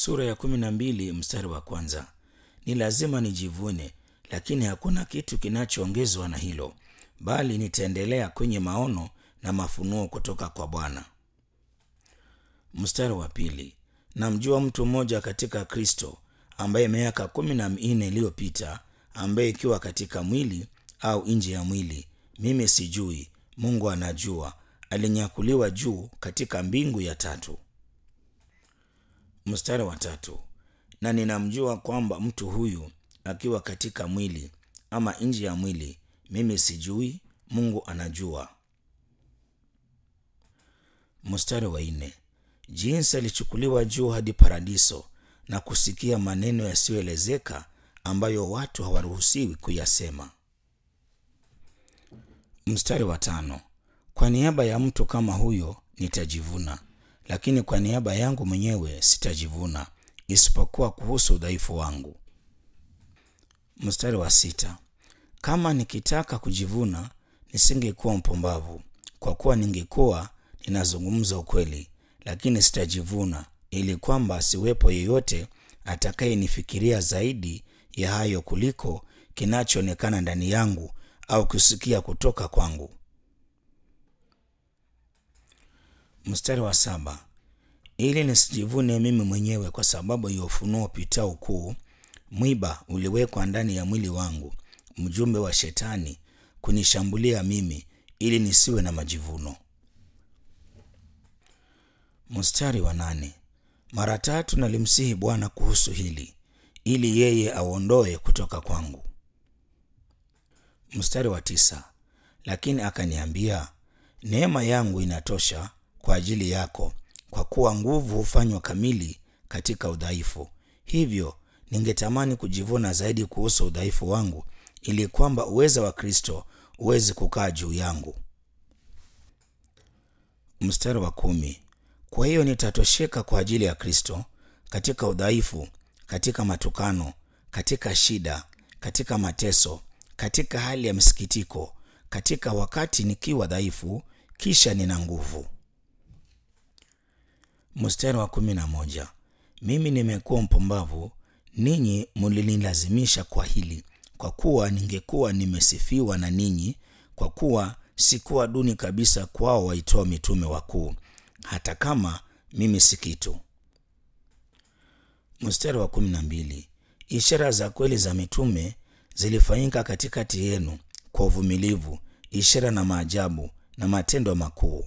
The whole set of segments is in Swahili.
sura ya kumi na mbili mstari wa kwanza. Ni lazima nijivune, lakini hakuna kitu kinachoongezwa na hilo, bali nitaendelea kwenye maono na mafunuo kutoka kwa Bwana. Mstari wa pili. Namjua mtu mmoja katika Kristo ambaye miaka kumi na minne iliyopita, ambaye ikiwa katika mwili au nje ya mwili, mimi sijui, Mungu anajua, alinyakuliwa juu katika mbingu ya tatu. Mstari wa tatu. Na ninamjua kwamba mtu huyu akiwa katika mwili ama nje ya mwili, mimi sijui, Mungu anajua. Mstari wa nne. Jinsi alichukuliwa juu hadi paradiso na kusikia maneno yasiyoelezeka ambayo watu hawaruhusiwi kuyasema. Mstari wa tano. Kwa niaba ya mtu kama huyo nitajivuna, lakini kwa niaba yangu mwenyewe sitajivuna, isipokuwa kuhusu udhaifu wangu. Mstari wa sita. Kama nikitaka kujivuna, nisingekuwa mpumbavu, kwa kuwa ningekuwa ninazungumza ukweli, lakini sitajivuna, ili kwamba asiwepo yeyote atakayenifikiria zaidi ya hayo kuliko kinachoonekana ndani yangu au kusikia kutoka kwangu. Mstari wa saba. Ili nisijivune mimi mwenyewe kwa sababu ya ufunuo upitao ukuu, mwiba uliwekwa ndani ya mwili wangu, mjumbe wa Shetani kunishambulia mimi, ili nisiwe na majivuno. Mstari wa nane. Mara tatu nalimsihi Bwana kuhusu hili, ili yeye auondoe kutoka kwangu. Mstari wa tisa. Lakini akaniambia, neema yangu inatosha kwa ajili yako, kwa kuwa nguvu hufanywa kamili katika udhaifu. Hivyo ningetamani kujivuna zaidi kuhusu udhaifu wangu, ili kwamba uweza wa Kristo uweze kukaa juu yangu. Mstari wa kumi. Kwa hiyo nitatosheka kwa ajili ya Kristo katika udhaifu, katika matukano, katika shida, katika mateso, katika hali ya msikitiko, katika wakati nikiwa dhaifu, kisha nina nguvu. Mstari wa kumi na moja. Mimi nimekuwa mpumbavu, ninyi mulinilazimisha kwa hili, kwa kuwa ningekuwa nimesifiwa na ninyi, kwa kuwa sikuwa duni kabisa kwao waitoa mitume wakuu, hata kama mimi si kitu. Mstari wa kumi na mbili. Ishara za kweli za mitume zilifanyika katikati yenu kwa uvumilivu, ishara na maajabu na matendo makuu.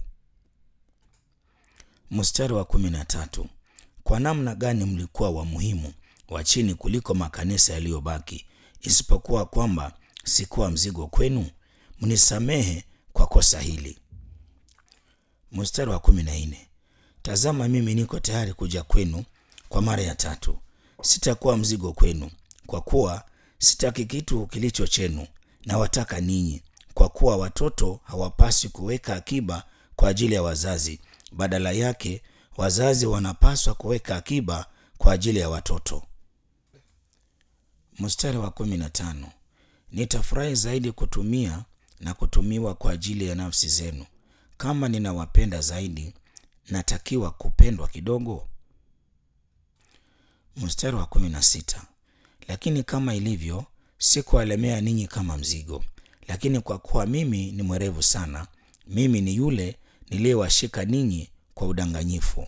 Mstari wa kumi na tatu. Kwa namna gani mlikuwa wa muhimu wa chini kuliko makanisa yaliyobaki, isipokuwa kwamba sikuwa mzigo kwenu? Mnisamehe kwa kosa hili. Mstari wa kumi na nne. Tazama, mimi niko tayari kuja kwenu kwa mara ya tatu, sitakuwa mzigo kwenu, kwa kuwa sitaki kitu kilicho chenu, na wataka ninyi, kwa kuwa watoto hawapaswi kuweka akiba kwa ajili ya wazazi, badala yake wazazi wanapaswa kuweka akiba kwa ajili ya watoto. Mstari wa kumi na tano. Nitafurahi zaidi kutumia na kutumiwa kwa ajili ya nafsi zenu. Kama ninawapenda zaidi, natakiwa kupendwa kidogo. Mstari wa kumi na sita. Lakini kama ilivyo, sikuwalemea ninyi kama mzigo, lakini kwa kuwa mimi ni mwerevu sana, mimi ni yule niliyewashika ninyi kwa udanganyifu.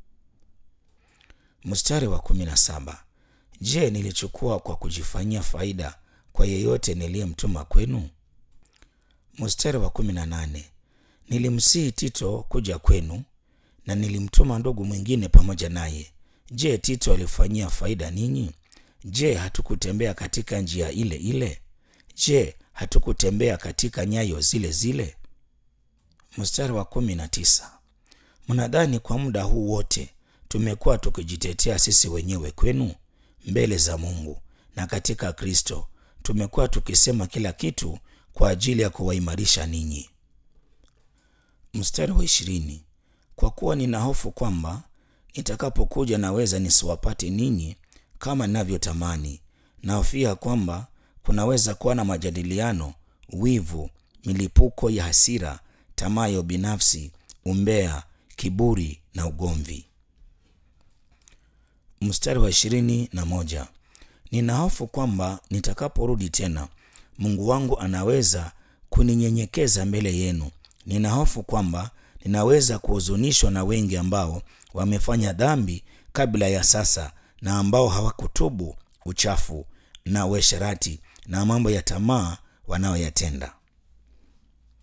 Mstari wa kumi na saba. Je, nilichukua kwa kujifanyia faida kwa yeyote niliyemtuma kwenu? Mstari wa kumi na nane. Nilimsihi Tito kuja kwenu na nilimtuma ndugu mwingine pamoja naye. Je, Tito alifanyia faida ninyi? Je, hatukutembea katika njia ile ile? Je, hatukutembea katika nyayo zile zile? Mstari wa kumi na tisa. Mnadhani kwa muda huu wote tumekuwa tukijitetea sisi wenyewe kwenu mbele za Mungu na katika Kristo tumekuwa tukisema kila kitu kwa ajili ya kuwaimarisha ninyi. Mstari wa ishirini. Kwa kuwa nina hofu kwamba nitakapokuja naweza nisiwapate ninyi kama ninavyotamani, nahofia kwamba kunaweza kuwa na majadiliano, wivu, milipuko ya hasira, tamaa ya ubinafsi, umbea, kiburi na ugomvi. Mstari wa ishirini na moja. Nina hofu kwamba nitakaporudi tena, Mungu wangu anaweza kuninyenyekeza mbele yenu. Nina hofu kwamba ninaweza kuhuzunishwa na wengi ambao wamefanya dhambi kabla ya sasa na ambao hawakutubu uchafu na uasherati na mambo ya tamaa wanayoyatenda.